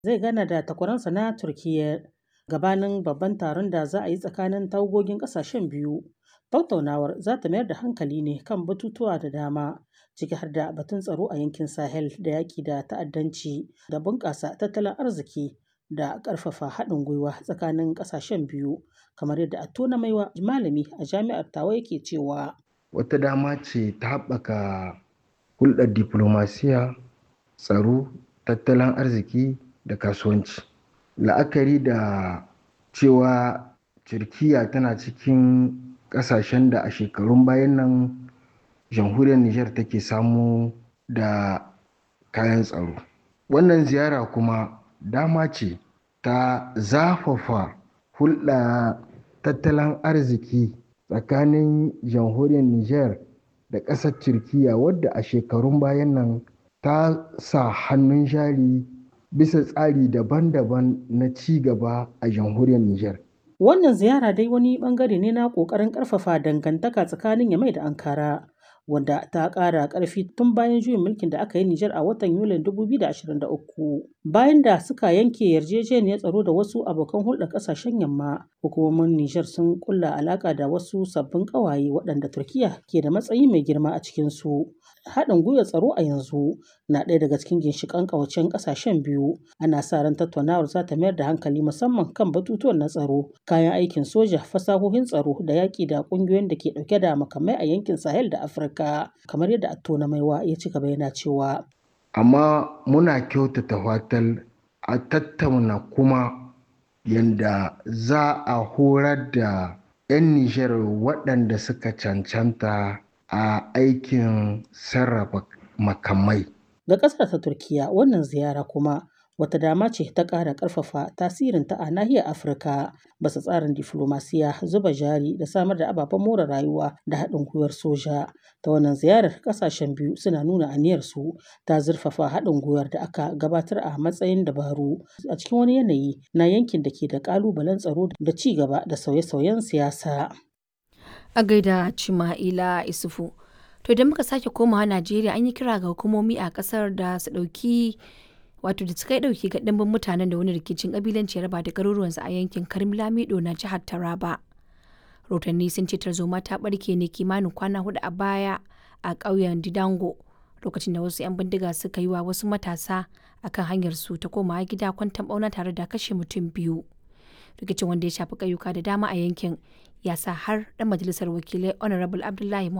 zai gana da takwaransa na Turkiyya gabanin babban taron da za a yi tsakanin tawagogin ƙasashen biyu. Tattaunawar za ta mayar da hankali ne kan batutuwa da dama, ciki har da batun tsaro a yankin Sahel da yaƙi da ta'addanci da bunƙasa tattalin arziki da ƙarfafa haɗin gwiwa tsakanin ƙasashen biyu, kamar yadda Attona Maiwa, malami a Jami'ar Tawa yake cewa. Wata dama ce ta haɓaka hulɗar diflomasiya, tsaro, tattalin arziki da kasuwanci. La'akari da cewa Turkiyya tana cikin ƙasashen da a shekarun bayan nan jamhuriyar Nijar take samu da kayan tsaro. Wannan ziyara kuma dama ce ta zafafa hulɗa tattalin arziki tsakanin jamhuriyar Nijar da ƙasar Turkiyya wadda a shekarun bayan nan ta sa hannun jari bisa tsari daban-daban na ci gaba a jamhuriyar Nijar. Wannan ziyara dai wani bangare ne na ƙoƙarin ƙarfafa dangantaka tsakanin Yamai da Ankara, wanda ta ƙara ƙarfi tun bayan juyin mulkin da aka yi Nijar a watan Yulin 2023. Bayan da suka yanke yarjejeniyar tsaro da wasu abokan hulɗar ƙasashen Yamma, hukumomin Nijar sun ƙulla alaƙa da wasu sabbin ƙawaye waɗanda Turkiyya ke da matsayi mai girma a cikinsu. Haɗin gwiwar tsaro a yanzu na ɗaya daga cikin ginshiƙan ƙawancen ƙasashen biyu. Ana sa ran tattaunawar za ta mayar da hankali musamman kan batutuwan na tsaro, kayan aikin soja, fasahohin tsaro da yaƙi da ƙungiyoyin da ke ɗauke da makamai a yankin Sahel da Afirka, kamar yadda Attona Maiwa ya ci gaba yana cewa. Amma muna kyautata fatan a tattauna kuma yanda za a horar da 'yan Nijar waɗanda suka cancanta a aikin sarrafa makamai. Ga ƙasar ta Turkiyya wannan ziyara kuma wata dama ce ta ƙara ƙarfafa tasirinta a nahiyar Afirka basa tsarin diflomasiya, zuba jari da samar da ababen more rayuwa da haɗin gwiwar soja. Ta wannan ziyarar ƙasashen biyu suna nuna aniyarsu ta zurfafa haɗin gwiwar da aka gabatar a matsayin dabaru a cikin wani yanayi na yankin da ke da ƙalubalen tsaro da ci gaba da sauye-sauyen siyasa. A gaida Cima'ila Isufu. To idan muka sake komawa Najeriya an yi kira ga hukumomi a kasar da su ɗauki wato da suka ɗauki ga ɗimbin mutanen da wani rikicin ƙabilanci ya raba da garuruwansu a yankin Karim Lamido na jihar Taraba. Rotanni sun ce tarzoma ta ɓarke ne kimanin kwana hudu a baya a ƙauyen Didango lokacin da wasu 'yan bindiga suka yi wa wasu matasa akan hanyar su ta komawa gida kwantan ɓauna tare da kashe mutum biyu. Rikicin wanda ya shafi ƙauyuka da dama a yankin ya sa har ɗan majalisar wakilai Honorable Abdullahi